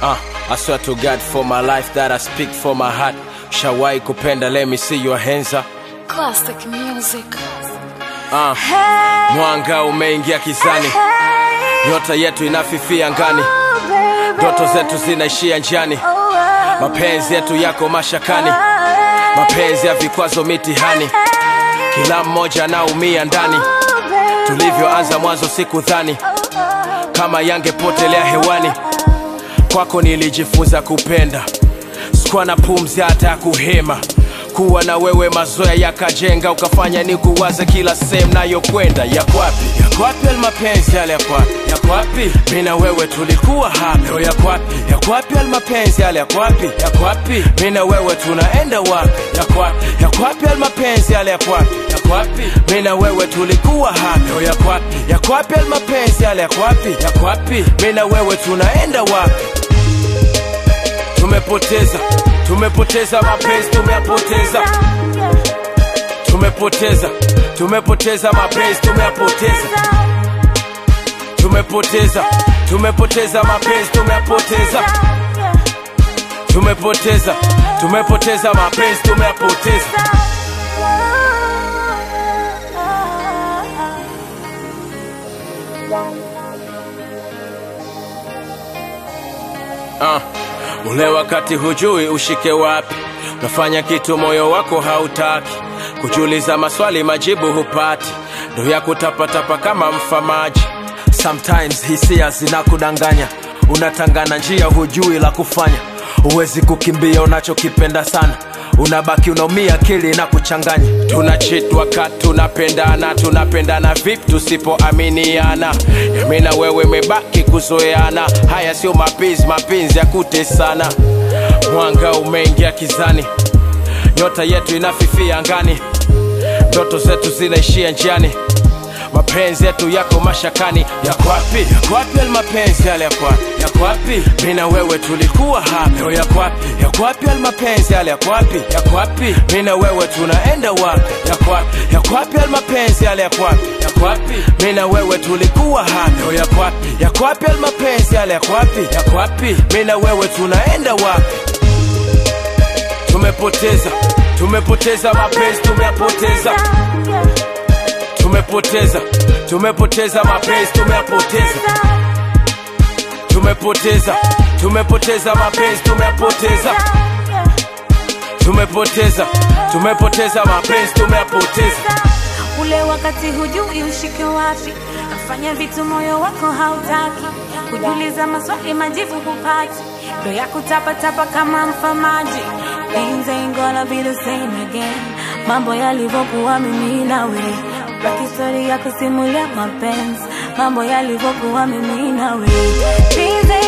Uh, I swear to God for my life that I speak for my heart. Shawai kupenda, let me see your hands up. Classic music. Uh, mwanga umeingia kizani, nyota yetu inafifia ngani, ndoto zetu zinaishia njiani, mapenzi yetu yako mashakani, mapenzi ya vikwazo mitihani, kila mmoja anaumia ndani. Tulivyoanza mwanzo sikudhani kama yangepotelea hewani. Kwako nilijifunza kupenda, sikuwa na pumzi hata ya kuhema. Kuwa na wewe mazoea yakajenga, ukafanya ni kuwaza kila sehemu nayokwenda. Yakwapi yakwapi yale mapenzi yale, yakwapi yakwapi, mi na wewe tulikuwa hapa. Leo yakwapi yakwapi yale mapenzi yale, yakwapi yakwapi, mi na wewe tunaenda wapi? Yakwapi yakwapi yale mapenzi yale, yakwapi yakwapi, mi na wewe tulikuwa hapa. Leo yakwapi yakwapi yale mapenzi yale, yakwapi yakwapi, mi na wewe tunaenda wapi? tumepoteza tumepoteza mapenzi tumeyapoteza tumepoteza tumepoteza mapenzi tumeyapoteza tumepoteza tumepoteza mapenzi tumeyapoteza tumepoteza tumepoteza mapenzi tumeyapoteza uh, ule wakati hujui ushike wapi unafanya kitu moyo wako hautaki kujiuliza maswali majibu hupati ndo ya kutapatapa kama mfamaji sometimes hisia zinakudanganya unatangana njia hujui la kufanya huwezi kukimbia unachokipenda sana unabaki unaumia akili na kuchanganya tunachitwa ka tunapendana tunapendana vipi tusipoaminiana yami na wewe mebaki kuzoeana haya sio mapenzi mapenzi ya kutesana mwanga umeingia kizani nyota yetu inafifia angani ndoto zetu zinaishia njiani mapenzi yetu yako mashakani yakwapi yakwapi yale mapenzi yale yakwapi yakwapi mi na wewe tulikuwa hapa leo yakwapi yakwapi yale mapenzi yale yakwapi yakwapi mi na wewe tunaenda wapi yakwapi yakwapi yale mapenzi yale yakwapi yakwapi mi na wewe tulikuwa hapa leo yakwapi yakwapi yale mapenzi yale yakwapi yakwapi mi na wewe tunaenda wapi tumepoteza tumepoteza mapenzi tumeyapoteza tumepoteza tumepoteza mapenzi tumeyapoteza tumepoteza tumepoteza mapenzi tumeyapoteza tumepoteza tumepoteza mapenzi tumeyapoteza ule wakati hujui ushike wapi nafanya vitu moyo wako hautaki kujiuliza maswali majibu hupati ndo ya kutapatapa kama mfamaji Things ain't gonna be the same again mambo yalivyokuwa mimi nawe baki stori ya kusimulia mapenzi mambo yalivyokuwa mimi nawe Things ain't